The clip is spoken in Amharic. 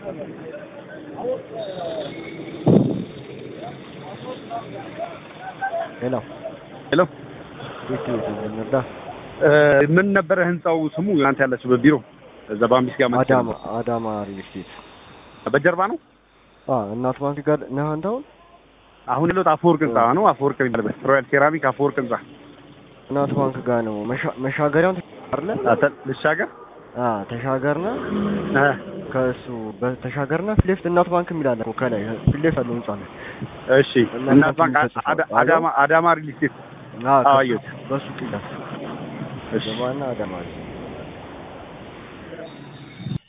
ሄሎ ሄሎ ቤት ቤት እንርዳ። ምን ነበረ ህንጻው ስሙ እናንተ ያላችሁበት ቢሮ እዛ በአምቢስ ጋር መጥቼ አዳማ ነበር። አዳማ ሪል ስቴት በጀርባ ነው አ እናት ባንክ ጋር ነህ አንተ አሁን? አሁን ያለሁት አፈወርቅ ህንጻ ነው አፈወርቅ የሚባልበት ሮያል ሴራሚክ አፈወርቅ ህንጻ እናት ባንክ ጋር ነው። መሻ- መሻገሪያውን አይደለ? አተ- ልሻገር አ ተሻገርና እ ከእሱ በተሻገርና ፊት ለፊት እናት ባንክ የሚል አለ እኮ ከላይ ፊት ለፊት ያለው ህንጻ ነው። እሺ እናት ባንክ አዳ- አዳማ አዳማ ሪል ስቴት አ አዎ፣ አየሁት። በሱ ፊት እሺ ገባና አዳማ ሪል